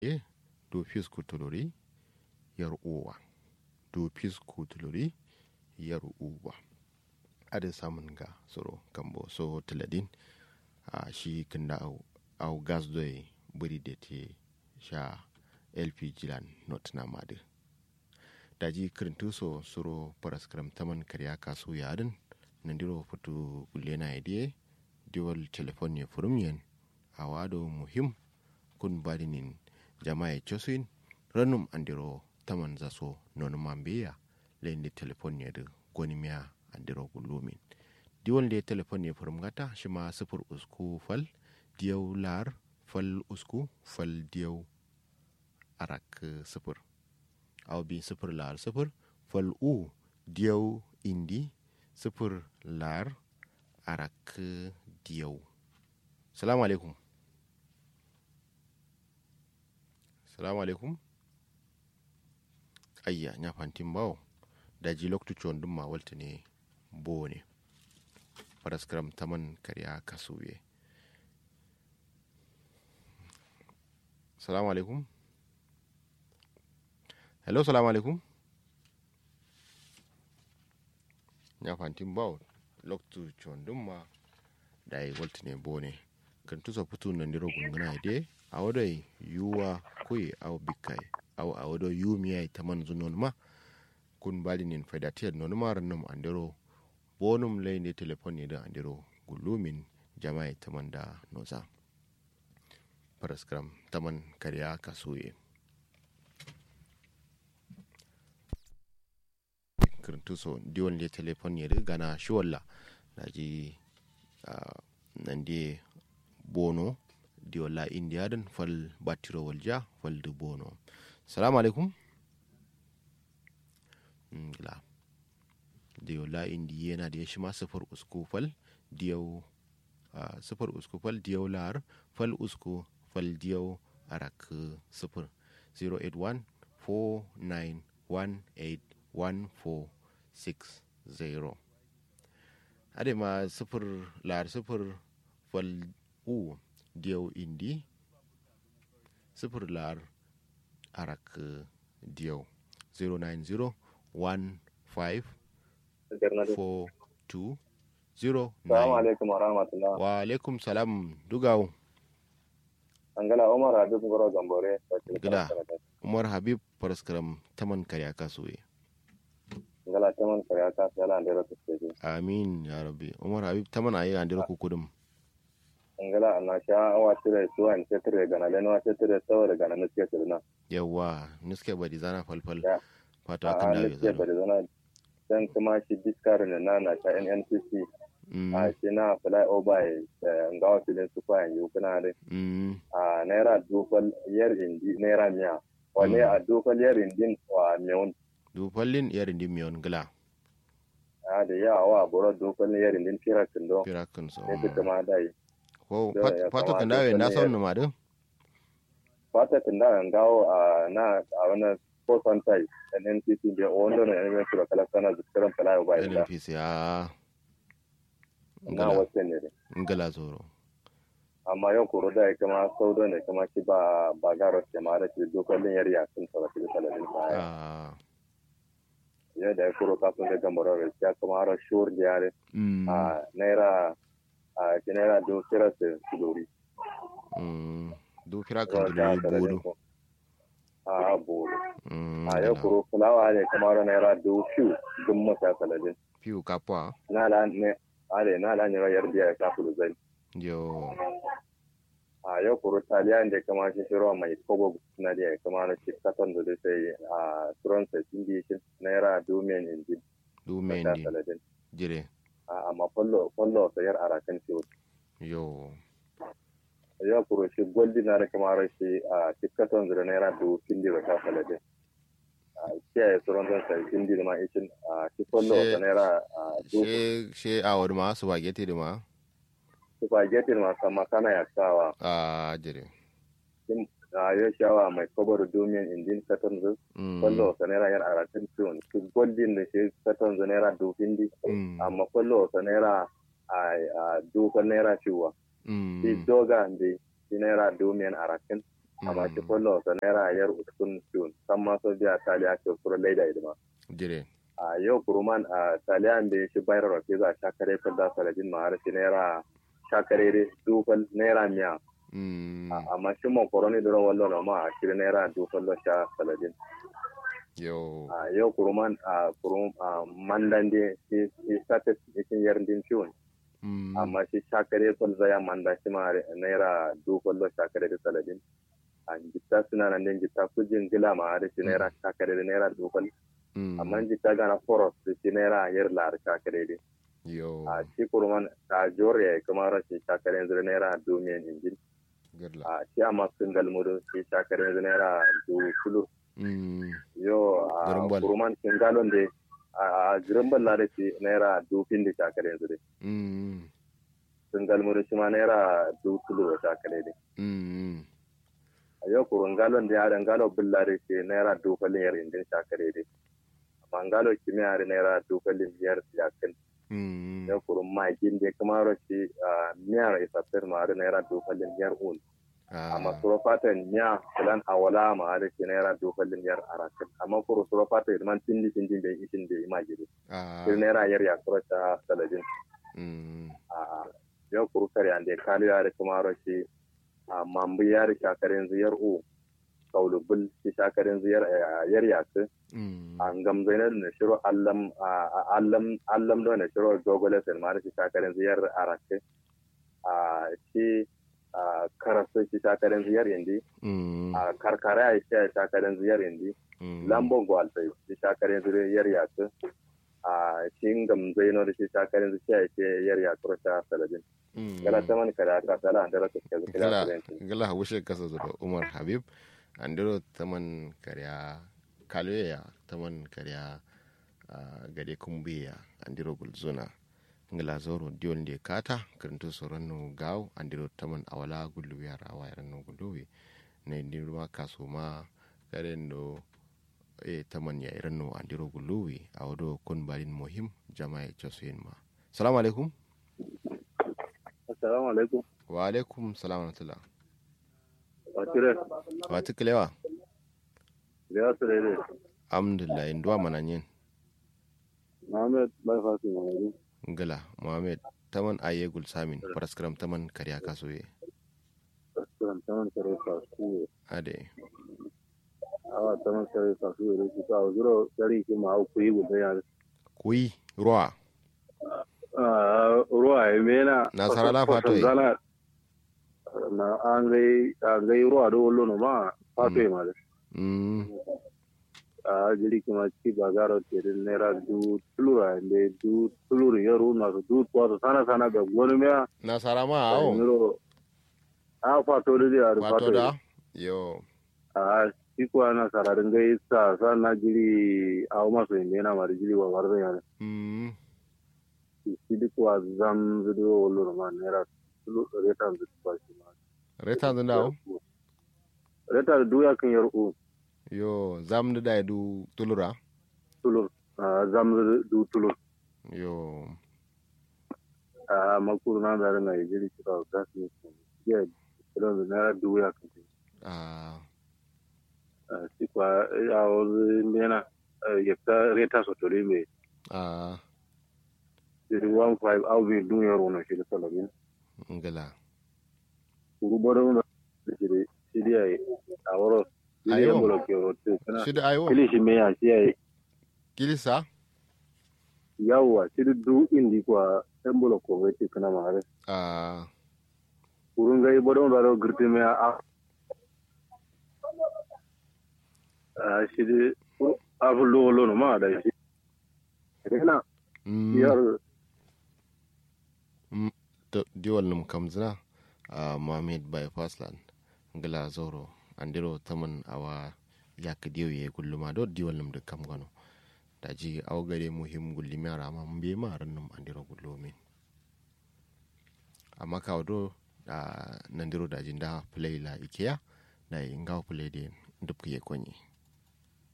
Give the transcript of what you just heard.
e do fisku tuluri yar uwa do fisku tuluri yar uwa ada samun ga soro kambo so tiladin a shi kinda au, au gas doy buri da te sha lpg lan not na madu daji kirintu so soro paraskram taman karya kasu yadin nandiro futu ulena idie diwal telefon ne furumiyan a wado muhim kun badinin jama'a chosin ranum andiro taman zaso non mambeya lende telefon ne da gonimiya andiro gulumin diwal de telefon ne furum gata shima sifur usku fal diyau lar fal usku fal diyau arak sifur aw bi sifir lar sifir fal u diyau indi sifir lar arak diyau salamu alaikum salamu alaikum ayya nya fantin bawo daji loktu chon dum ma walta ne bo ne paraskram taman karya kasuye salamu alaikum hello salamu alaikum nya fantin bawo loktu chon dum ma dai walta ne bo ne kan tusa putu nan diro gungana ide a wadai yuwa kuyi aw bikai aw a wado yumiyai taman zunon ma kun bali nin faidatiyar non mar num andiro bonum lay ne telefon ne da andiro gulumin jama'i taman da noza paraskram taman karya kasuye kirintu so diwon le telefon ne gana shiwalla na ji nan de bono diwala india dan fal batiro walja fal du bono salamu alaikum ngla diwala indi yana da shi ma sifar usku fal diyau sifar usku fal diyau lar fal usku fal diyau arak sifar 081 4918140 ade ma sifir lar sifir fal u diyau indi sifir lar arak diyau 090 15 42 Salamu alaikum wa rahmatullah. wa alaikum salam dugawo Angala Umar Habib Goro Gambore. Gida. umar habib paraskaram taman karya kasuwe Angala taman kare ka sala andero tuske. amin ya rabbi umar habib taman ayi andiro kukudum Angala ana sha awa tire suwa in tire gana leno wa tire saboda gana nuske sirna. yawa niske badi zana falfal Ya. fata A akan dawe nuske zaro bari zana dan kuma shi diskar ne na na ta NNPC Mm, a shi na fly over ngawa filin su kwa yanzu kuna da mm, a naira dukkan yar indi naira miya. Wane a dukkan yar indin wa miyun du fallin yarin di miyon gila a da yawa boro dukkan yar indin kira kindo. pirakin so Ne duka ma dai. ko da ya fata kan kamata dawe na wani son ya- numa din fata tunda an gawo a na a wani kosan tai NNPC da wanda na yanzu su da kala sana da tsiran kala ba ila NNPC a na ngala wasu ne ngala zoro amma yau koro da ya kama saudo ne kama ki ba ba garo ke ma da ki dokalin yari a sun tsara ki kala din kaya a ya da ya koro kafin da gamaro da ya kama har shur da yare mm, a naira a ki naira do kira su dori mm, du pirakin dulori bodo a bodo Mm, a yau ngala. koro fulawa ne kamar naira do fiu dun masa kaladin piu kapwa na la ne ale na la ne yar biya ka fulu zai yo a yau kuro taliya da kama shi shiro mai kobo na da kama na shi katon da sai a turon saindi shi naira domin indi du ta mendi saladin jire a amma follow follow sayar arakan shi yo yau kuro shi goldi na da kama shi a shi katon da naira do hindi da ta saladin a kiyaye turon da sai hindi da ma ishin a shi follow She- da naira a do she she awar ma spaghetti di ma spaghetti ma sama kana ya sawa a jire a yau shawa mai kobo da domin indin katon da Mm, kwallo sa naira yan arakan ciwon su goldin da shi katon za naira dofin di mm, amma kwallo sa naira a dokon naira ciwa mm, shi doga da shi naira domin arakan amma shi kwallo sa naira yar uskun tun san ma so biya taliya ke kuro laida idima jire a yau kuruman a taliyan da shi bayar rafi za a shakare kan da saladin ma har shi naira shakare da dufal naira miya mm amma shi mon koroni da wallo na ma a shirin naira dufal lo sha saladin yo a yau kuruman a kurum a mandan da shi shi sata cikin yardin ciwon mm amma shi shakare kwal zaya manda shi ma naira dufal lo shakare da saladin a jitta suna nan din jitta kujin gila ma har shi naira shakare da naira dufal mm amma jitta gana foros da shi naira yar lar shakare da yo a shi kurman a jore kuma rashin shakar yanzu da naira domin injin gudla a shi a masu galmurin shi shakar yanzu naira dubu kulu mm yo a Garimbal. kurman sun galon da a girimbal na da shi naira dufin da shakar yanzu da mm sun galmurin shi ma naira dubu kulu da shakar da mm a yau kurun galon da yaran galo bulla da shi naira dufalin yar injin shakar da amma galo kimiyya da naira dufalin yar yakin mm ya kurun magin da kuma rashi miyar isafir ma da naira dufalin yar un amma suro fatan miya kulan awala ma da ke naira dofallin yar arakin amma kuro suro fatan man tindi tindi bai ishin bai ima gidi sai naira yar ya kuro ta saladin a yau kuro kare an da kalu ya da kuma rashi a mambu ya da shakarin ziyar u kaulubul shi shakarin ziyar yar ya su an gamzai na da shiro allam allam allam da na shiro dogolesin ma da shi shakarin ziyar arakin a shi a karasu shi takarar ziyar indi a karkara ya shi takarar ziyar indi lambon gwalfai shi takarar ziyar yasu a shi gamzai na da shi takarar ziyar shi yar yasu ta saladin gala ta man kada ka sala da rasa ke gala gala wushe kasa zuwa umar habib andiro taman karya kaloya taman karya gade kumbiya andiro gulzuna ngala zoro diol de kata krento soranno gaw andiro taman awala gullu yara wayran no gulluwi ne ndirma kasuma karendo e taman ya iranno andiro gulluwi awdo kon balin muhim jama'a josuin ma assalamu alaikum assalamu alaikum wa alaikum salam wa rahmatullah watire wati kilewa lewa sirere alhamdulillah indwa mananyen Muhammad bai fasi mamadu ngala mohamed taman aye gul samin paraskram taman karya kasoye Restaurant taman kare fasu ade awa taman kare fasu da shi ta zuro kare ki ma ku yi guda ya kuyi ruwa ruwa ya mena Nasara la fato yi. zana na an gai an gai ruwa da wallo no ma fato yi ma da mm a jiri ki ma ci ba garo te de nera du tulura de du tuluru yaro na du to sana sana ga gonu me nasara ma awo niro a fato da ya wato fato da yi. yo a shi kuwa na sararin gai sa sa na jiri a maso inda yana mara jiri wa warza yana mm shi duk wa zam zudo wallo ma nera tulu reta zudo ba shi ma reta da dawo reta da duya kan yar u yo zam da da du tulura tulu a zam zudo du tulu yo a makuru na da ran ai jiri shi da gas ne ya kilo da nera duya kan ah a shi kuwa a wani mena ya ta reta so tole me ah jiri 15 au bi duya ro shi da salabin ngala urubaro na shiri shiri ai aworo shiri Ayo. ya bolo ke rote kana shida ayo kili shi me ya shi ai kilisa yawa shiri du indi kwa embolo ko wete kana mare ah urun gai bodo baro girti me a a shiri afu lo lo no ma da shi kana mm yar to diwal num kamzina a mohamed bypass land ngala zoro andiro taman awa yak diyo ye gulluma do diwal num de kam gano daji aw gare muhim gulli mi ara ma mbi ma ran num andiro gullumin amma kaw do a nandiro daji nda play la ikea na ngaw play de ndupke konyi